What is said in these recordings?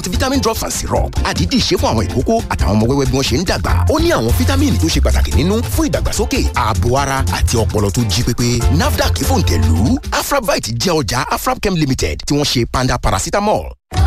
ti vitamin drops and syrup àdídì ṣe fún àwọn ìkókó àtàwọn ọmọ wẹ́wẹ́ bí wọ́n ṣe ń dàgbà ó ní àwọn fítámìnì tó ṣe pàtàkì nínú fún ìdàgbàsókè ààbò ara àti ọpọlọ tó jí pépé nafdac fòǹtẹ̀lù afrabite jẹ́ ọjà afrabchem limited tí wọ́n ṣe panda paracetamol.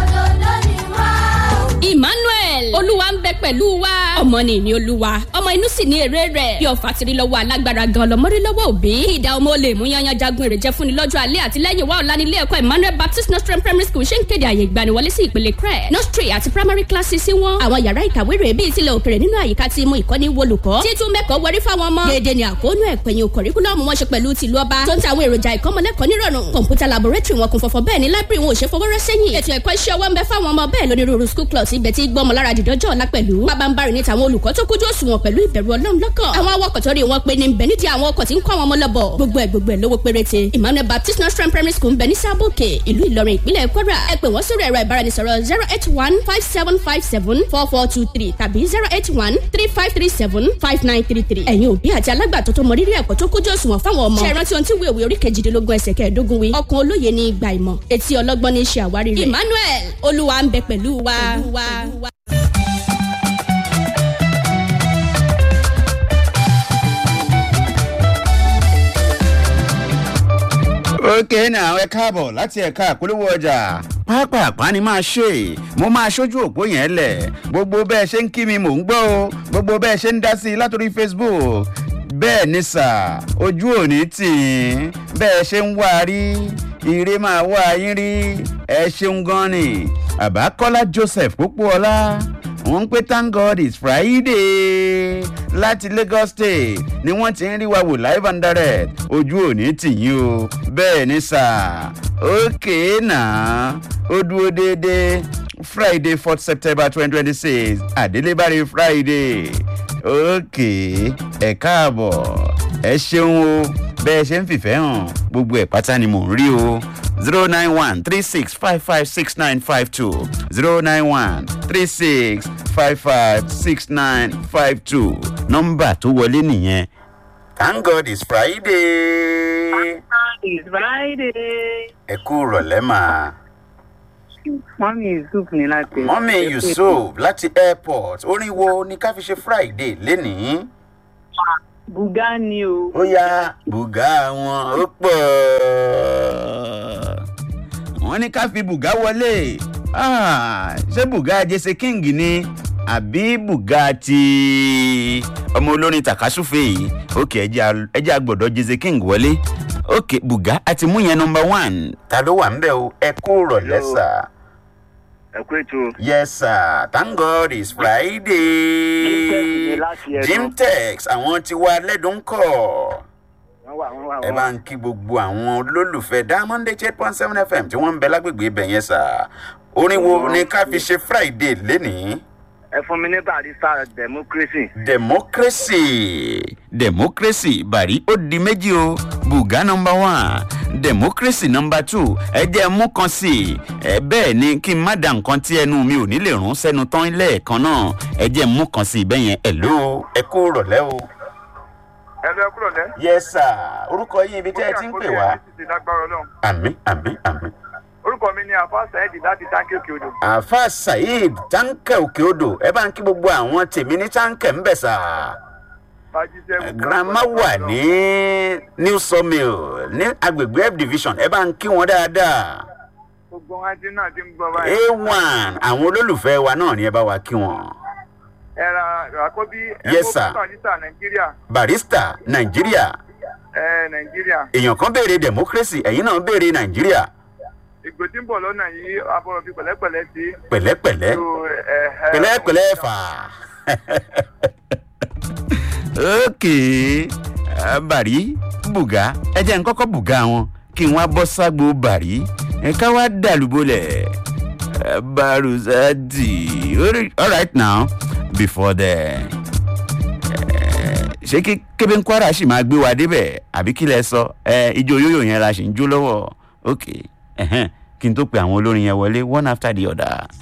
emmanuel olúwa ń bẹ pẹ̀lú wa ọmọ ni ìní olúwa ọmọ inú sì ní èrè rẹ̀ bí ọ̀fà tiri lọ́wọ́ alágbára gan lọ́mọdé lọ́wọ́ òbí ìdá ọmọ olè mú yanyan jagun èrè jẹ́ fúnni lọ́jọ́ alẹ́ àti lẹ́yìn wa ọ̀la nílé ẹ̀kọ́ emmanuel baptist nostrum primary school ṣe ń kéde àyè ìgbaniwọlé sí ìpele crẹ nursery àti primary classes sí wọn àwọn yàrá ìkàwé rẹ̀ bíi tilẹ̀ òkèrè nínú àyíká tí mú ìkọ́ni wolùkọ́ títún mẹ́kọ̀ọ́ wọrí fáwọn ọmọ dédé ni àkóónú ẹ̀pẹ̀yìn kọ̀ríkúlọ́ọ̀mù wọn ṣe pẹ̀lú tìlú ọba tó ń ta àwọn èròjà ìkọ́mọlẹ́kọ̀ọ́ nírọ̀rùn kọ̀ǹpútà laboratory wọn kún fọ́fọ́ bẹ́ẹ̀ ni library wọn ò ṣe fọwọ́rọ́ sẹ́yìn ètò ẹ̀kọ́ iṣẹ́ ọwọ́ ń bẹ fáwọn ọmọ bẹ́ẹ̀ lónírúurú school clubs ibẹ̀ tí gbọ́mọ lára dìdọ́jọ́ ọ̀la pẹ̀lú pabambarì ní tàwọn olùkọ́ tó kójú òṣùwọ̀n pẹ̀lú ìbẹ̀rù ọlọ́run lọ́kàn àwọn awakọ̀ tó rí wọn pé ní bẹ̀ nídìí àwọn ọkọ̀ tí ń kọ́ àwọn ọmọ lọ́bọ̀ gbogbo ẹ̀ gbogbo ẹ̀ lówó péréte emmanuel baptist nursery primary school ń bẹ ní sábòkè ìlú ìlọrin ìpínlẹ̀ kwara ẹ pè wọ́n sórí ẹ̀rọ ìbáraẹnisọ̀rọ̀ zero eight one five seven five seven four four two three tàbí zero eight one three five three seven five nine three three ẹ̀yin òbí àti alágbàtọ́ tó mọ rírì ẹ̀kọ́ tó kójú òṣùwọ̀n fáwọn ọmọ ṣe rántí ohun tí wíwèwé orí kejìdínlógún ẹsẹ̀ kẹẹ̀ẹ́dógún wí ọkàn olóye ní ìgbà ìmọ̀ etí ọlọ́gbọ́n ní í ṣe àwárí rẹ̀ emmanuel olúwa ń bẹ pẹ̀lú wa. ókè náà ẹ káàbọ̀ láti ẹ̀ka àpolówó ọjà pápápá ni máa ṣe mo máa ṣojú òpó yẹn lẹ̀ gbogbo bẹ́ẹ̀ ṣe ń kí mi mò ń gbọ́ o gbogbo bẹ́ẹ̀ ṣe ń dá sí i látòrí facebook bẹ́ẹ̀ ni sà ojú òní tì í bẹ́ẹ̀ ṣe ń wá a rí ire máa wá yín rí ẹ ṣeun gan ni àbákọ́lá joseph pópóọlá wọ́n ń pé thank god it's friday láti lagos state ni wọ́n ti ń rí wa wò live and direct ojú òní tì yín o bẹ́ẹ̀ ni sà ókè náà ó dúró déédéé friday fourth september twenty twenty six àdélébárí friday ókè ẹ káàbọ̀ ẹ ṣeun o bẹ́ẹ̀ ṣe ń fìfẹ́ hàn gbogbo ẹ̀ pátá ni mò ń rí o zero nine one three six five five six nine five two zero nine one three six five five six nine five two nọ́mbà tó wọlé nìyẹn thank god it's friday It's Friday. ẹ kú rọ̀lẹ́ mà. Mọ́mí Yusuf ní láti. mọ́mí yusuf láti airport orin wo ni ká fi ṣe friday lénìí. Bùgá ni o. ó yá bùgá wọn ó pọ̀ wọ́n ní ká fi bùgá wọlé Ah, ṣé bùgá jesse king ni àbí bùgá ti ọmọ olórin takasufe yìí òkè ẹjẹ àgbọ̀dọ̀ jesse king wọlé òkè bùgá àti mú yẹn nọmba one ta ló wà ń bẹ̀ o ẹ kú rọ̀lẹ́ sà. ẹ kú ètò yes sir thank god it's friday jimtex àwọn tiwa lẹ́dùn kọ̀ wọn wà wọn wà ẹ bá ń kí gbogbo àwọn olólùfẹ́ diamond eight point seven fm tí wọ́n ń bẹ lágbègbè ibẹ̀ yẹn sà orin wo ni ká fi ṣe friday lénìí ẹ fún mi ní barista democracy democracy democracy bàrí ó di méjì o buga nọmba one democracy nọmba two ẹ jẹ́ mú kan sí i ẹ bẹ́ẹ̀ ni kí n má da nǹkan tí ẹnu mi ò ní lè rún sẹ́nu tán lẹ́ẹ̀kan náà ẹ jẹ́ mú kan sí i bẹ́ẹ̀ yẹn ẹ̀ ló ẹ kú rọ̀lẹ́ o. ẹ lọ kúrò lẹ. yes sir orúkọ yín ibi tẹ́ ẹ ti ń pè wá. àmì àmì àmì. orúkọ mi ni àfa saheed láti táǹkì òkè odò. àfa saheed táǹkì òkè odò ẹ bá ń kí gbogbo àwọn tèmi ní táǹkì ń bẹ̀ sà. grandma wà ní new sawmill ní agbègbè f division ẹ bá ń kí wọn dáadáa. gbogbo wọn ti náà ti ń gbọ báyìí. a1 àwọn olólùfẹ́ wa náà ni ẹ bá wa kí wọn. ẹ ra àkọ́bí Yes, sir. barista nàìjíríà. barista nàìjíríà ẹ nàìjíríà. èèyàn kan béèrè democracy ẹ̀yin náà béèrè nàìjíríà ìgbò tí ń bọ̀ lọ́nà yìí abọ́rọ̀ fi pẹ̀lẹ́pẹ̀lẹ́ sí. pẹ̀lẹ́pẹ̀lẹ́ So, ẹ, ẹ, pẹ̀lẹ́pẹ̀lẹ́ fà. ok ah, bàrí bùgá ẹ jẹ́ n kọ́kọ́ bùgá wọn kí n wá bọ́ ságbo bàrí ẹ ká wá dàlúbọ̀lẹ̀ baruzadi all right now before then ṣé kí kébé ń kwara sì máa gbé wa débẹ̀ àbí kí lẹ sọ ẹ ijó yóyò yẹn la ṣì ń jó lọ́wọ́ ok ẹ̀hẹ́n, kí n tó pe àwọn olórin yẹn wọlé one after the other.